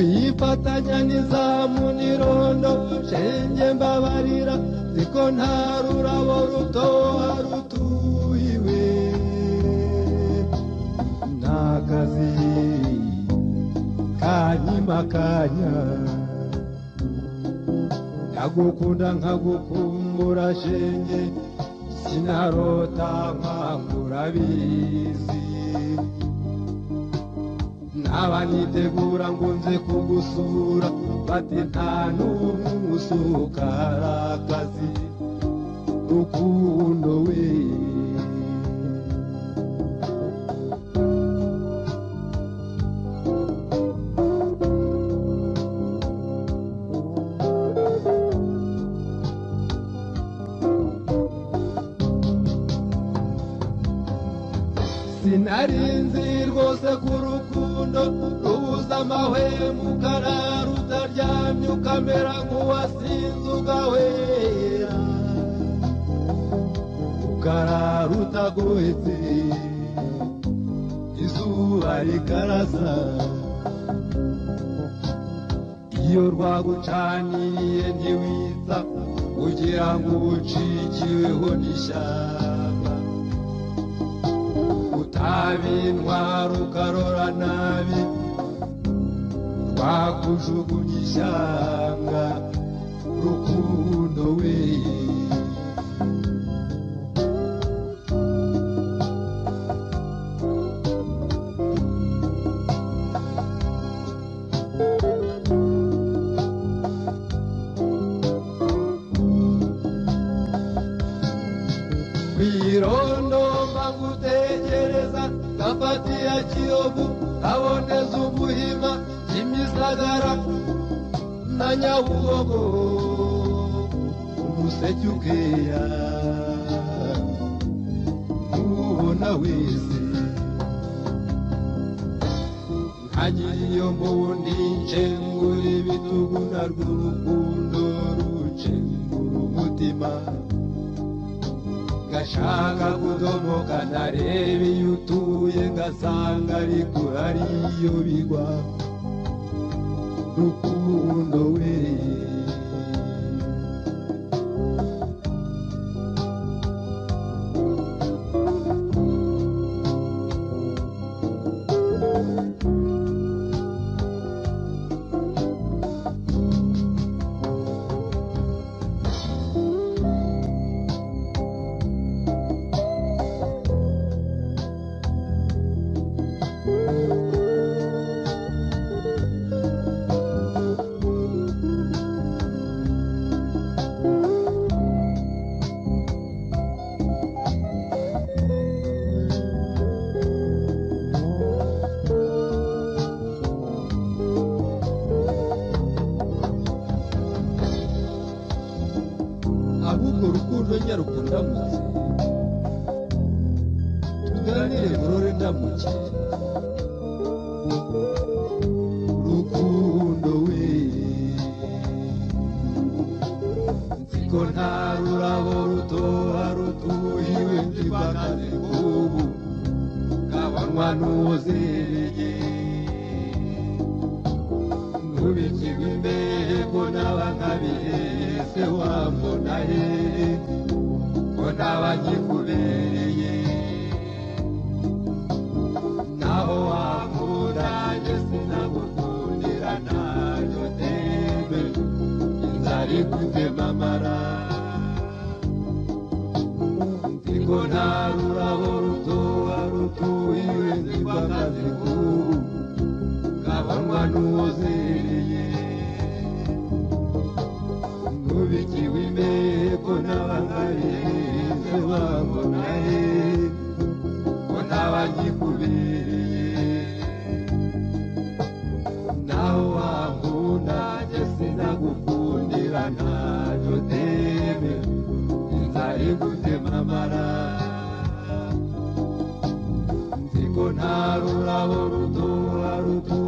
mfatanya n'izamu n'irondo shenge mbabarira ziko nta rurabo rutoha rutuyiwe n'akazi kanyimakanya ndagukunda nkagukumbura shenge sinarota nkangura bizi naba nitegura ngo nze kugusura bati nta n'umwe usukara akazi rukundo we sinarinzi rwose ku rukundo rubuza amahwemo ukarara utaryamye ukamera nk'uwasinze ugahwera ukarara utagohetse izuba rikarasa iyo rwagucaniye ntiwita kugira ngo ucikiweho n'ishyamba utabintwara ukarora nabi twakujugunya ishyanga rukundo we kwirondo mbangutegereza gafatiya kiyovu kaboneza ubuhima kimisagara na nyabugogo umuseke ukeya nubona wese nkagiriyo mbundi nshengura ibitugu na rw'urukundo rucengura umutima gashaka kudomoka ntarebe iyo utuye ngasanga ariko hari iyo bigwa rukundo we ahubwo urukundo nyaruko ndamutse tuganire burore ndamutse rukundo we nziko nta rurabo rutoha rutuhiwe ndibagaze bw'ubu kabanywa n'uzereye nubikirwe imbere ko n'abakabihese wambona he ko n'abagikubereye naho wankunda nje sinagukundira ntabyo teme inzara ikutema amara nziko nta rurabo rutoha rutuhiwe nzibakaze kubu kabanywa n'uwozereye nubikiwe imeko n'abangarize wabonaye ko n'abagikubereye naho wankunda nje sinagukundira ntacyo teme inzara igutema amara nziko nta rurabo rutoha rutoha